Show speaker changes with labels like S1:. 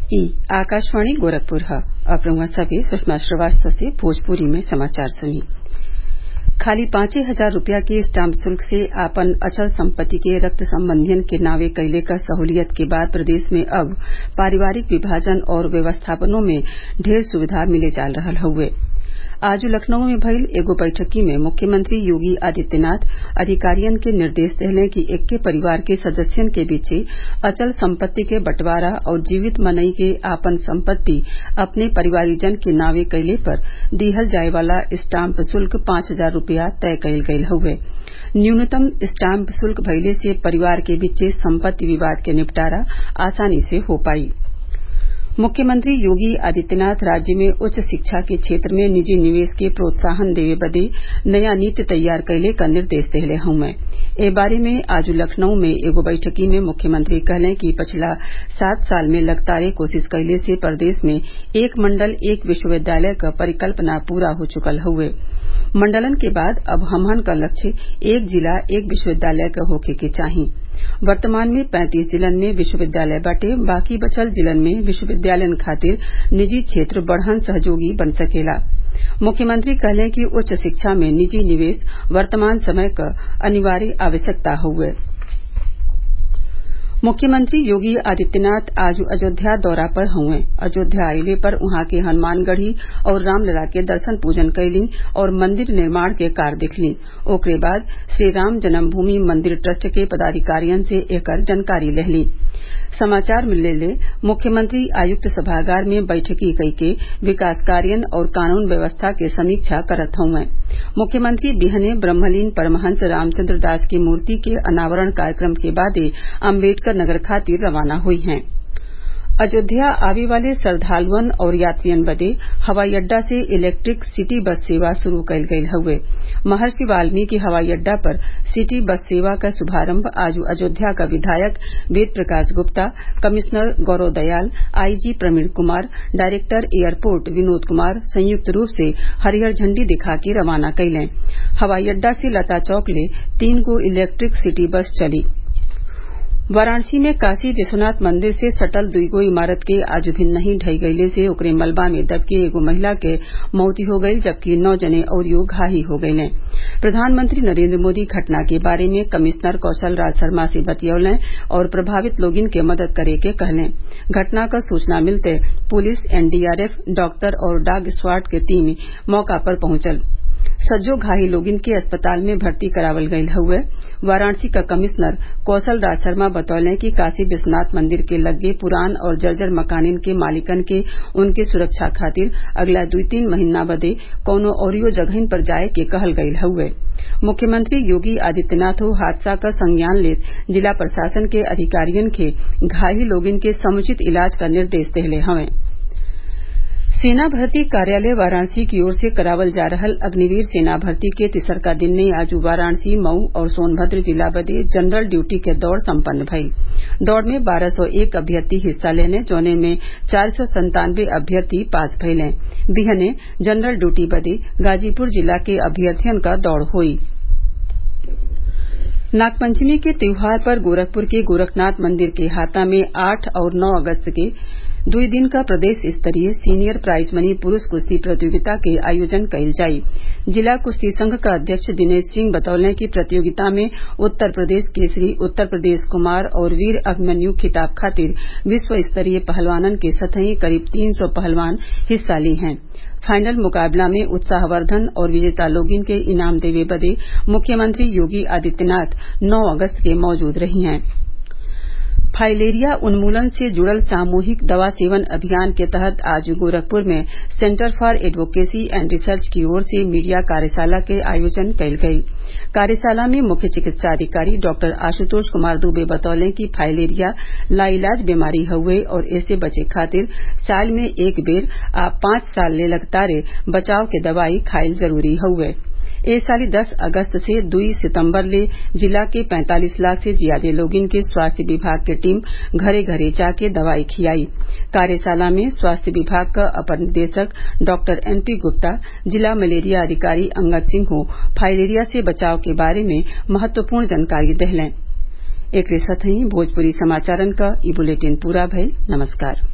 S1: ई आकाशवाणी गोरखपुर ह अब रउआ सभे सुषमा श्रीवास्तव से भोजपुरी में समाचार सुनी खाली पांचे हजार रूपया के स्टाम्प शुल्क से आपन अचल संपत्ति के रक्त संबंधियन के नावे कइले क सहूलियत के बाद प्रदेश में अब पारिवारिक विभाजन और व्यवस्थापनों में ढेर सुविधा मिले जा रहल हउवे आज लखनऊ में भइल एगो बैठकी में मुख्यमंत्री योगी आदित्यनाथ अधिकारियन के निर्देश देहले कि एक्के परिवार के सदस्यन के बीचे अचल संपत्ति के बंटवारा और जीवित मनई के आपन संपत्ति अपने परिवारीजन के नावे कइले पर दिहल जाये वाला स्टाम्प शुल्क पांच हजार रूपया तय कइल गयल हउवे न्यूनतम स्टाम्प शुल्क भइले से परिवार के बीचे संपत्ति विवाद के निपटारा आसानी से हो पाई मुख्यमंत्री योगी आदित्यनाथ राज्य में उच्च शिक्षा के क्षेत्र में निजी निवेश के प्रोत्साहन देवे बदे नया नीति तैयार कइले क निर्देश देहले हउवे ए बारे में आज लखनऊ में एगो बैठकी में मुख्यमंत्री कहलें कि पिछला सात साल में लगातार कोशिश कइले से प्रदेश में एक मंडल एक विश्वविद्यालय क परिकल्पना पूरा हो चुकल हउवे मंडलन के बाद अब हमहन क लक्ष्य एक जिला एक विश्वविद्यालय क होखे के चाही वर्तमान में पैंतीस जिलन में विश्वविद्यालय बाटे बाकी बचल जिलन में विश्वविद्यालयन खातिर निजी क्षेत्र बढ़हन सहयोगी बन सकेला मुख्यमंत्री कहलें कि उच्च शिक्षा में निजी निवेश वर्तमान समय क अनिवार्य आवश्यकता हउवे मुख्यमंत्री योगी आदित्यनाथ आज अयोध्या दौरा पर हउवे अयोध्या अइले पर उहाँ के हनुमानगढ़ी और रामलला के दर्शन पूजन कइलीं और मंदिर निर्माण के कार्य देखलीं ओकरे बाद श्रीराम जन्मभूमि मंदिर ट्रस्ट के पदाधिकारियन से एकर जानकारी लेहलीं समाचार मिलले मुख्यमंत्री आयुक्त सभागार में बैठकी कइके विकास कार्यन और कानून व्यवस्था के समीक्षा करत हउवे मुख्यमंत्री बिहने ब्रह्मलीन परमहंस रामचन्द्र दास की मूर्ति के अनावरण कार्यक्रम के बादे अम्बेडकर नगर खातिर रवाना हुई हैं अयोध्या आवे वाले श्रद्वालुअन और यात्रियन बदे हवाई अड्डा से इलेक्ट्रिक सिटी बस सेवा शुरू कइल गयल हउवे महर्षि वाल्मीकि हवाई अड्डा पर सिटी बस सेवा क शुभारम्भ आज अयोध्या क विधायक Ved Prakash Gupta commissioner Gaurav Dayal IG Praveen Kumar director airport Vinod Kumar संयुक्त रूप से हरियर झंडी दिखा के रवाना कइलें हवाई अड्डा से लता चौक ले तीन गो इलेक्ट्रिक सिटी बस चली वाराणसी में काशी विश्वनाथ मंदिर से सटल दुईगो इमारत के आज भिन्नही ढह गइले से ओकरे मलबा में दब के एगो महिला के मौत हो गईल जबकि नौ जने अउरियो घायल हो गइले प्रधानमंत्री नरेंद्र मोदी घटना के बारे में कमिश्नर कौशल राज शर्मा से बतियौलें और प्रभावित लोगिन के मदद करे के कहलें घटना क सूचना मिलते पुलिस एनडीआरएफ डॉक्टर और डॉग स्क्वाड के टीम मौका पर पहुंचल सज्जो घायल लोगिन के अस्पताल में भर्ती करावल गयल हउवे वाराणसी क कमिश्नर कौशल राज शर्मा बतौलें कि काशी विश्वनाथ मंदिर के लग्गे पुरान और जर्जर मकानिन के मालिकन के उनके सुरक्षा खातिर अगला दुई तीन महीना बदे कौनो अउरियो जगहिन पर जाये के कहल गयल हउवे मुख्यमंत्री योगी आदित्यनाथो हादसा क संज्ञान लेत जिला प्रशासन के अधिकारियन के घायल लोगिन के समुचित इलाज क निर्देश देहले हवें सेना भर्ती कार्यालय वाराणसी की ओर से करावल जा रहल अग्निवीर सेना भर्ती के तिसरका दिन ने आज वाराणसी मऊ और सोनभद्र जिला बदे जनरल ड्यूटी के दौड़ सम्पन्न भइल दौड़ में बारह सौ एक अभ्यर्थी हिस्सा लेने जौने में चार सौ संतानवे अभ्यर्थी पास भइले बिहने जनरल ड्यूटी बदे गाजीपुर जिला के अभ्यर्थियन क दौड़ हुई नागपंचमी के त्योहार पर गोरखपुर के गोरखनाथ मंदिर के हाता में आठ और नौ अगस्त के दुई दिन क प्रदेश स्तरीय सीनियर प्राइज मनी पुरूष कुश्ती प्रतियोगिता के आयोजन कइल जाई जिला कुश्ती संघ क अध्यक्ष दिनेश सिंह बतौलें कि प्रतियोगिता में उत्तर प्रदेश केसरी उत्तर प्रदेश कुमार और वीर अभिमन्यु खिताब खातिर विश्व स्तरीय पहलवानन के सतही करीब तीन सौ पहलवान हिस्सा ली हैं फाइनल मुकाबला में उत्साहवर्धन और विजेता लोगिन के इनाम देवे बदे मुख्यमंत्री योगी आदित्यनाथ नौ अगस्त के मौजूद रही हैं फाइलेरिया उन्मूलन से जुड़ल सामूहिक दवा सेवन अभियान के तहत आज गोरखपुर में centre for advocacy and research की ओर से मीडिया कार्यशाला के आयोजन कइल गयी कार्यशाला में मुख्य चिकित्साधिकारी डॉक्टर आशुतोष कुमार दुबे बतौलें कि फाइलेरिया लाइलाज बीमारी हउवे और एसे बचे खातिर साल में एक बेर आ पांच साल ले लगातार बचाव के दवाई खाइल जरूरी हउवे ए साली दस अगस्त से दुई सितम्बर ले जिला के पैंतालीस लाख से ज्यादा लोगिन के स्वास्थ्य विभाग के टीम घरे घरे जाके दवाई खियाई कार्यशाला में स्वास्थ्य विभाग क अपर निदेशक डॉक्टर एन पी गुप्ता जिला मलेरिया अधिकारी अंगद सिंह फाइलेरिया से बचाव के बारे में महत्वपूर्ण जानकारी देहलें एकरे साथही भोजपुरी समाचारन क ई बुलेटिन पूरा भइल नमस्कार